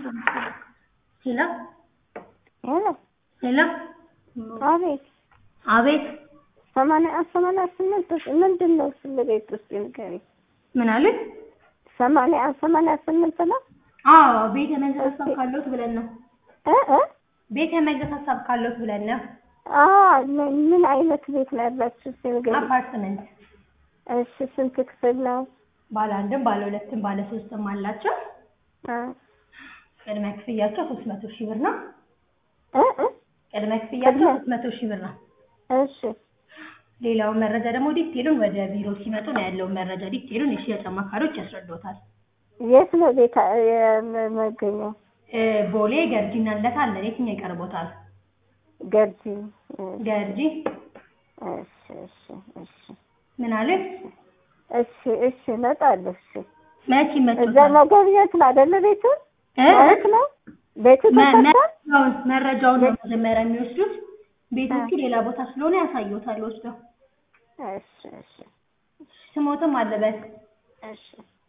ሄሎ ሄሎ ሄሎ አቤት አቤት ሰማንያ ሰማንያ ስምንት ምንድን ነው ስለ ቤት ውስጥ ንገሪ ምን አሉኝ? ሰማንያ ሰማንያ ስምንት ነው አዎ ቤት የመግዛት ሀሳብ ካለዎት ብለን ነው። እ እ ቤት የመግዛት ሀሳብ ካለዎት ብለን ነው። አ ምን ምን አይነት ቤት ነው ያላችሁ እስኪ ንገሪ አፓርትመንት እሺ ስንት ክፍል ነው ባለ አንድም ባለ ሁለትም ባለ ሶስትም አላቸው። አ ቅድመ ክፍያቸው ሶስት መቶ ሺህ ብር ነው። እ እ ቅድመ ክፍያቸው ቅድመ- ሶስት መቶ ሺህ ብር ነው። እሺ ሌላውን መረጃ ደግሞ ዲቴሉን ወደ ቢሮ ሲመጡ ነው ያለውን መረጃ ዲቴሉን የሽያጭ አማካሪዎች ያስረዱታል። የት ነው ቤት የመገኘው እ ቦሌ ገርጂና ልደታ አለን። የትኛው ይቀርቦታል? ገርጂ ገርጂ እሺ እሺ እሺ ምን አለ? እሺ እሺ እመጣለሁ እሺ መቼ እዛ ይመጡታል? መገብኘት ነው አይደለ ቤቱ እ? ማለት ነው ቤቱ መ- ተሰርቷል መረጃውን መረጃውን ነው መጀመሪያ የሚወስዱት። ቤቶቹ ሌላ ቦታ ስለሆነ ያሳዩታል ወስደው። እሺ እሺ ስሞትም አለበት እሺ